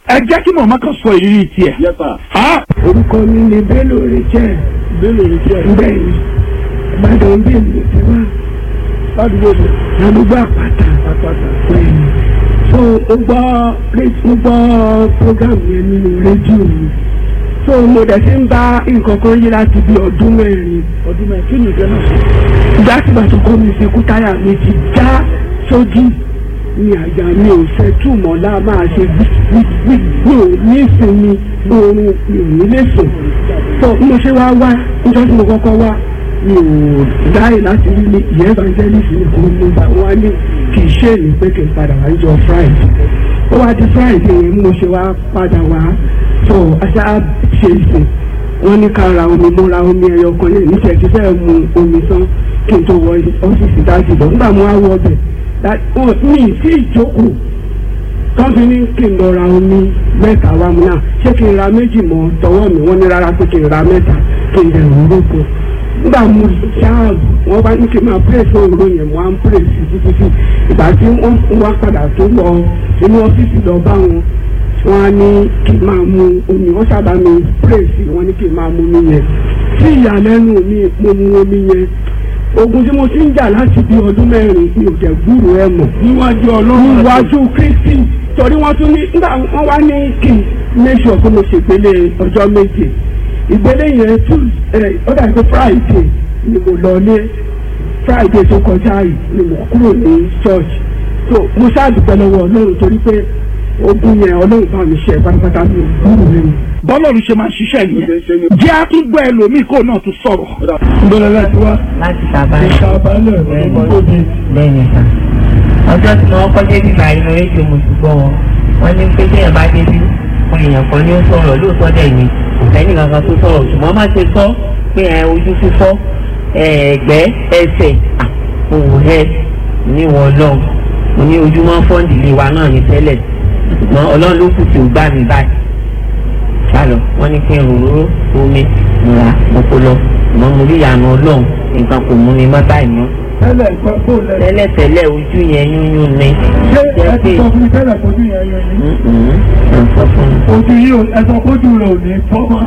ẹ jẹ́ kí màmá kan sọ ìrírí tiẹ̀. Yes, sir. Ah, orúkọ mi ni bello richard Bello Richard. bẹ́ẹ̀ ni ìbàdàn bí mi ti wá Ládùúgbò mi. ládùúgbò àpáta Àpáta. bẹ́ẹ̀ ni so ó gbọ́ ré- ó gbọ́ program yẹn nínú rédíò mi so mo dẹ̀ ti ń bá nǹkan kan yí láti bí ọdún mẹ́rin Ọdún mẹ́rin. Kí ni ìjọ náà? ìgbà tí bàtú kọ́ mi ṣe kú táyà mi ti já sódì ní àjà mi ò fẹ́ túmọ̀ lá máa ṣe gbígbí mi ò ní ìsinmi oorun mi ò ní lè sùn tó bí mo ṣe wá wá níjọ́ tí mo kọ́kọ́ wá mi ò dáì láti rí ní ìyẹn evangelist ní kò mú bá wọn ní kì í ṣe èmi pé kí n padà wá níjọ́ friday ó wá di friday yẹn mo ṣe wá padà wá tó aṣá ṣe ìsìn wọ́n ní ká ra omi mo ra omi ẹyọ kan lẹ́yìn níṣẹ́ ti fẹ́ mu omi tán kí n tó wọ ọ́fíìsì dájú lọ nígbà mo wá wọ ọbẹ̀ mi sí ìjókòó tán fi ní kí n lọ ra omi mẹ́ta wá mu náà ṣé kí n ra méjì mọ́ tọwọ́ mi wọ́n ní rárá pé kí n ra mẹ́ta kí n dẹ̀rù rúgbó nígbà mo ṣáàbù wọ́n bá ní kí n máa pèrè fún òru yẹn mo á ń pèrè sí títí sí ìgbà tí wọ́n wá padà tó lọ inú ọ́fíìsì lọ bá wọn wọ́n á ní kí n máa mu omi wọ́n sábà mi pèrè sí wọ́n ní kí n máa mu omi yẹn sí ìyàlẹ́nu mi mo mu omi yẹn ogun tí mo ti ń jà láti bí ọdún mẹ́rin mi ò jẹ́ gbúrò ẹ mọ̀ Níwájú Ọlọ́run. níwájú kristi torí wọ́n tún ní nígbà wọ́n wá ní kí n make sure pé mo ṣègbélé ọjọ́ méje ìgbélé yẹn tún ẹ ó dàbí pé friday ni mo lọ ní friday tó kọjá yìí ni mo kúrò ní church so mo ṣáàdùpẹ́ lọ́wọ́ ọlọ́run torí pé ogun yẹn ọlọ́run bá mi ṣe pátápátá mi ò gbúrò rẹ̀ bọ́lọ́run ṣe máa ń ṣiṣẹ́ nìyẹn. jẹ́ àtúgbọ́ ẹlòmíì kó náà tún sọ̀rọ̀. Ìbẹ̀rẹ̀ láti wá. láti sábà Ìṣàbálẹ̀ ọdún tó di. lẹ́yìn ìta. ọjọ́ tí wọ́n kọ́ débi báyìí lọ rédíò mo ti gbọ́ wọn wọ́n ní pé téèyàn bá débi fún èèyàn kan ní ó sọ̀rọ̀ lóòótọ́ dẹ̀ ni kò sẹ́ni kankan tó sọ̀rọ̀ ṣùgbọ́n má ṣe sọ pé ẹ ojú fífọ́ ẹ̀ẹ́gbẹ́ ẹsẹ̀ òwò ẹ níwọ̀n ọlọ́run mo ní ojúmọ́ fọ́ǹdì wa náà ní tẹ́lẹ̀ ṣùgbọ́n ọlọ́run ló kù tí ò gbà mí báyìí sálọ wọ́n ní kí n ròróró omi múra mo kó lọ ṣùgbọ́n mo rí ìyànà ọlọ́run nǹkan kò mú mi mọ́ báyìí mọ́ Tẹ́lẹ̀ ìpẹ́ kó lẹ̀. tẹ́lẹ̀tẹ́lẹ̀ ojú yẹn yúnyún ni. Ṣé ẹ jẹ́ ti pé sọ fún mi tẹ́lẹ̀ fojú yẹn yẹn ni? Mm-mm, ẹ̀ ń sọ fún mi. Ojú yìí ò ẹ sọ fojú rẹ̀ ò ní fọ́ mọ́.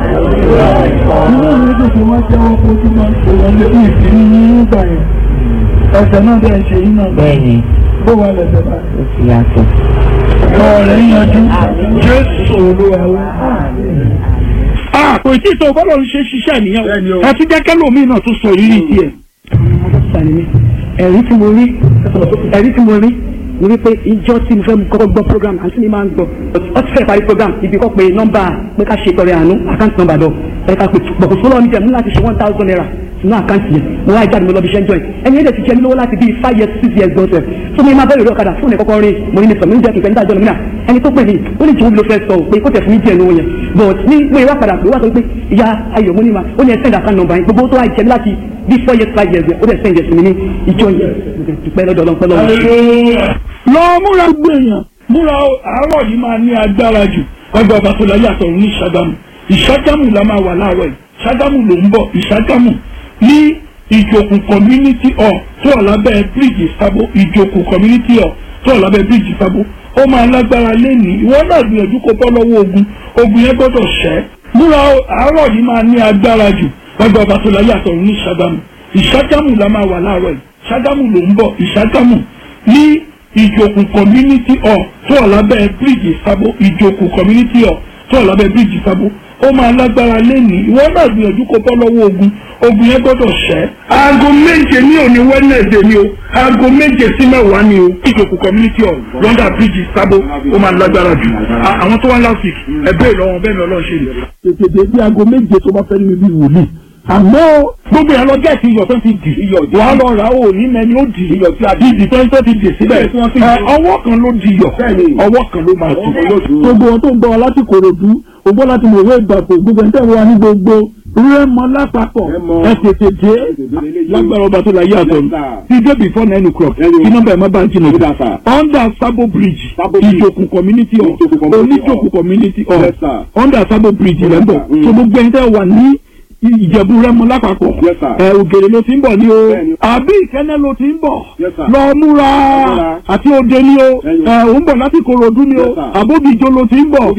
Inú mi tó ṣe wọ́n jẹ́wọ́ fojú máa ń ṣe wọlé ní ìsinmi ní ìgbà yẹn. Ẹsẹ̀ náà dẹ̀ ṣe yín náà. bẹ́ẹ̀ni Bó wà lẹ̀sẹ̀ báyìí? ó ti yàtọ̀. Ọ̀rẹ́ yanjú. Jésù Olúwa wá. Ah, kò tí tó bọ́lọ́run ṣe ṣiṣẹ́ nìyẹn Bẹ́ẹ̀ni o. o. ẹ tún jẹ́ kẹ́lòmíì náà tún sọ ìrírí tiẹ̀. sani mi ẹ̀rí tí mo rí ẹ̀rí tí mo rí mo rí pé ìjọ tí mo fẹ́ kọ́kọ́ gbọ́ program àti mi máa ń gbọ́ ọ ti fẹ́ parí program ibi kọ́ pé nọ́mbà pé ká ṣe tọrẹ àánú àkáǹtì nọ́mbà lọ ẹ ká pé bọ̀kọ̀ sọ́lọ́ mi jẹ́ mú láti ṣe one thousand naira sínú àkáǹtì yẹn mo wá jáde mo lọ bí iṣẹ́ ń jọ yẹn ẹni yẹn dẹ̀ ti jẹ́ mi lówó láti bíi five years six years gan sef so mi máa bẹ̀rẹ̀ lórí ọ̀kadà fún ẹ̀kọ́kọ́ rí mo ní mi sọ mi ń jẹ́ kí n fẹ́ níta jọ lómìnà ẹni tó pè mí ó ní jòwó ló fẹ́ sọ pé kó tẹ̀ fún mi díẹ̀ lówó yẹn but ní mo ìwà padà pé wá sọ pé ìyá ayọ̀ mo ní ma ó ní ẹ send account number yẹn gbogbo tó wá jẹ mi láti bí four years five years ó dẹ̀ send yẹn sí mi ní ìjọ yẹn dúpẹ́ lọ́dọ̀ ọlọ́pẹ́ lọ́wọ́ lọ múra gbèyàn múra àárọ̀ yìí máa ní agbára jù ọgbà ọba tó láyé àtọ̀run ní ìṣàgámù ìṣàgámù la máa wà láàárọ̀ yìí ìṣàgámù ló ń bọ̀ ìṣàgámù ní ìjòkù community hall tó wà lábẹ́ bíríìjì sábó ìjòkù community hall tó wà lábẹ́ bíríìjì sábó ó máa lágbára lẹ́nìí ìwọ náà gbìyànjú kó bọ́ lọ́wọ́ ogun ogun yẹn gbọ́dọ̀ ṣẹ́ múra àárọ̀ yìí máa ní agbára jù ọgbà ọba tó láyé àtọ̀run ní ìṣàgámù ìṣàgámù la máa wà láàárọ̀ yìí ìṣàgámù ló ń bọ̀ ìṣàgámù ní ìjòkù community hall tó wà lábẹ́ bíríìjì sábó ìjòkù community hall tó wà lábẹ́ bíríìjì sábó ó máa lágbára lẹ́nìí ìwọ náà gbìyànjú kó bọ́ lọ́wọ́ ogun ogun yẹn gbọ́dọ̀ ṣẹ́. aago méje ní òní wednesday ni o aago méje sí mẹ́wàá ni o ìjòkù community hall lọ́ndà bíríìjì sábó ó máa lágbára jù À- àwọn tó wá last week ẹ bẹ́ẹ̀ lọ́wọ́ bẹ́ẹ̀ ni ọlọ́run ṣe lè. Tètè dé bí aago méje tó bá fẹ́ nínú ibi wòlíì. àmọ́ gbogbo yẹn lọ gẹ̀ẹ́sì iyọ̀ tó ti dì wà á lọ rà ó ní mẹ́ni ó dì iyọ̀ tí a dì ìdì tó ń tó ti dì síbẹ̀ ẹ, ọwọ́ kan ló di iyọ̀ ọwọ́ kan ló máa tù. Gbogbo wọn tó ń gbọ́ wa láti Kòròdú, ògbó láti mòwe ìgbàpò, gbogbo ẹni tẹ́ wọ́n wá ní gbogbo rẹ́mọ lápapọ̀. ẹ tètè dé lágbára ọba tó la yé àtọ̀ ti dé before nine o'clock kí nọ́mbà ẹ̀ má bá ń jìnnà jù under sabo bridge ìjòkù community hall oníjòkù community hall under sabo bridge rẹ̀ ń bọ̀ so gbogbo ẹni tẹ́ wà ní ìjẹ̀bú rẹ́mọ lápapọ̀ ẹ ògèrè ló ti ń bọ̀ ní o àbí ìkẹ́nẹ́ ló ti ń bọ̀ lọ múra àti òde ní o ẹ òun bọ̀ láti Kòròdú ní o àbóbìjọ ló ti ń bọ̀